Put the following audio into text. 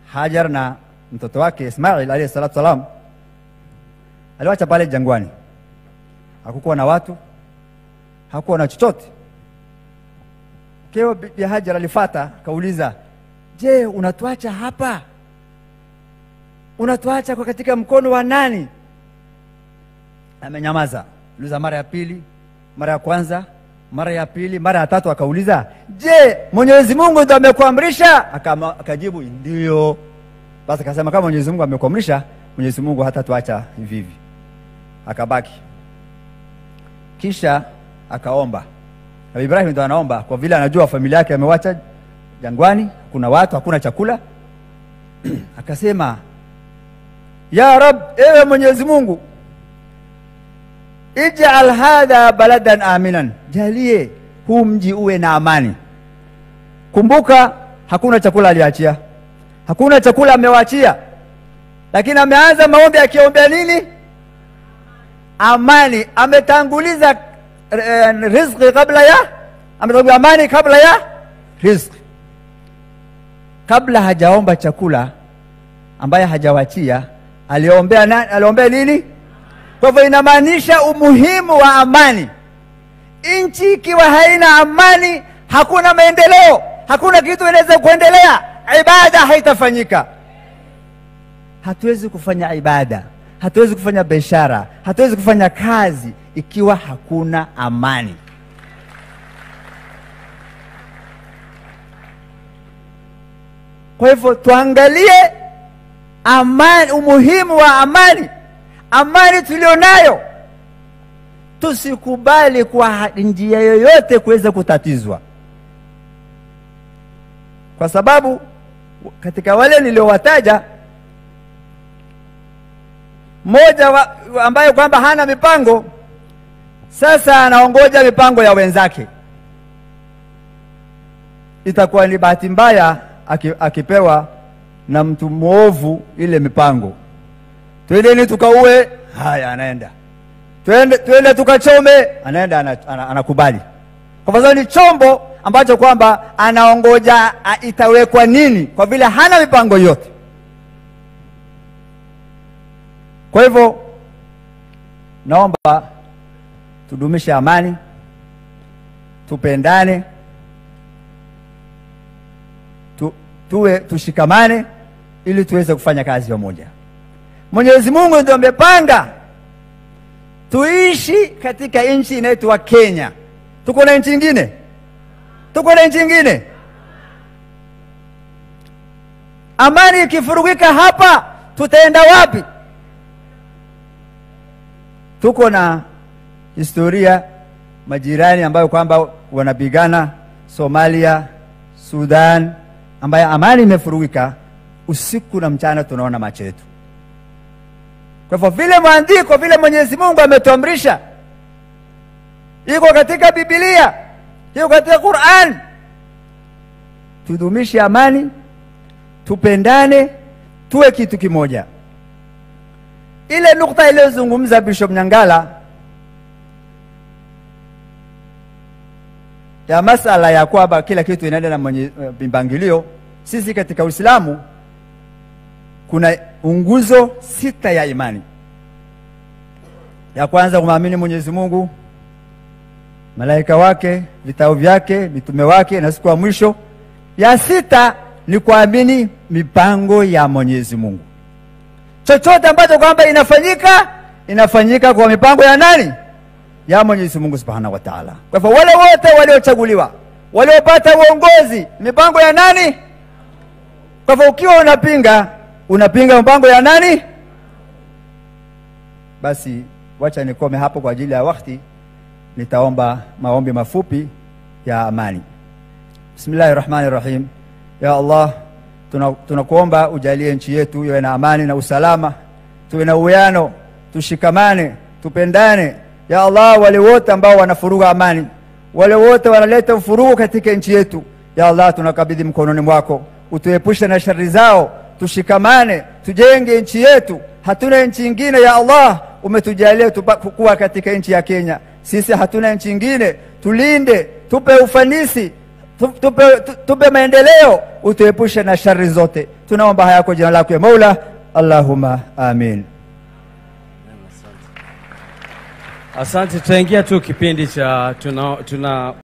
Hajar na mtoto wake Ismail alayhi salatu salam, aliwacha pale jangwani. Hakukuwa na watu, hakukuwa na chochote. Keo Bi Hajar alifata akauliza, je, unatuacha hapa? Unatuacha kwa katika mkono wa nani? Amenyamaza. Uliza mara ya pili, mara ya kwanza, mara ya pili, mara ya tatu, akauliza, je, Mwenyezi Mungu ndo amekuamrisha? Akama- Akajibu ndio. Basi akasema kama Mwenyezi Mungu amekuamrisha, Mwenyezi Mungu hatatuacha hivi hivi. Akabaki, kisha akaomba. Nabii Ibrahim ndo anaomba kwa vile anajua familia yake amewacha jangwani, kuna watu, hakuna chakula. Akasema, ya Rab, ewe Mwenyezi Mungu, ij'al hadha baladan aminan, jalie huu mji uwe na amani. Kumbuka hakuna chakula aliachia, hakuna chakula amewaachia, lakini ameanza maombi akiombea nini? Amani. Ametanguliza eh, riziki kabla ya ametanguliza amani kabla ya riziki. Kabla hajaomba chakula ambaye hajawachia, aliombea nani? Aliombea nini? Kwa hivyo inamaanisha umuhimu wa amani. Nchi ikiwa haina amani, hakuna maendeleo, hakuna kitu inaweza kuendelea, ibada haitafanyika. Hatuwezi kufanya ibada, hatuwezi kufanya biashara, hatuwezi kufanya kazi ikiwa hakuna amani. Kwa hivyo tuangalie amani, umuhimu wa amani, amani tulionayo. Tusikubali kwa njia yoyote kuweza kutatizwa, kwa sababu katika wale niliowataja, mmoja wa, ambaye kwamba hana mipango, sasa anaongoja mipango ya wenzake. Itakuwa ni bahati mbaya aki- akipewa na mtu mwovu ile mipango, twendeni tukaue, haya, anaenda twende, twende tukachome, anaenda ana- ana- anakubali, kwa sababu ni chombo ambacho kwamba anaongoja a- itawekwa nini, kwa vile hana mipango yote. Kwa hivyo naomba tudumishe amani, tupendane, tu, tuwe tushikamane ili tuweze kufanya kazi pamoja. Mwenyezi Mungu ndio amepanga tuishi katika nchi inaitwa Kenya. Tuko na nchi ingine? Tuko na nchi ingine? Amani ikifurugika hapa, tutaenda wapi? Tuko na historia majirani ambayo kwamba wanapigana Somalia, Sudan, ambayo amani imefurugika usiku na mchana, tunaona macho yetu. Kwa hivyo vile maandiko vile Mwenyezi Mungu ametuamrisha, iko katika Biblia, iko katika Qur'an, tudumishe amani, tupendane, tuwe kitu kimoja. Ile nukta iliyozungumza Bishop Nyangala ya masala ya kwamba kila kitu inaenda na mwenye mpangilio, sisi katika Uislamu kuna nguzo sita ya imani. Ya kwanza kumwamini Mwenyezi Mungu, malaika wake, vitabu vyake, mitume wake na siku ya mwisho. Ya sita ni kuamini mipango ya Mwenyezi Mungu. Chochote ambacho kwamba inafanyika inafanyika kwa mipango ya nani? Ya Mwenyezi Mungu Subhanahu wa Ta'ala. Kwa hivyo wale wote waliochaguliwa, waliopata uongozi, mipango ya nani? Kwa hivyo ukiwa unapinga unapinga mpango ya nani? Basi wacha nikome hapo kwa ajili ya wakati, nitaomba maombi mafupi ya amani. Bismillahir Rahmanir Rahim. Ya Allah, tunakuomba tuna ujalie nchi yetu iwe na amani na usalama, tuwe na uwiano, tushikamane, tupendane. Ya Allah, wale wote ambao wanafuruga amani, wale wote wanaleta ufurugu katika nchi yetu, ya Allah, tunakabidhi mkononi mwako, utuepushe na shari zao tushikamane tujenge nchi yetu. Hatuna nchi ingine ya Allah, umetujalia kuwa katika nchi ya Kenya. Sisi hatuna nchi ingine, tulinde, tupe ufanisi, Tu- tupe, tu- tupe maendeleo utuepushe na shari zote tunaomba haya kwa jina lako ya maula allahumma amin Asante, tutaingia tu kipindi cha tuna, tuna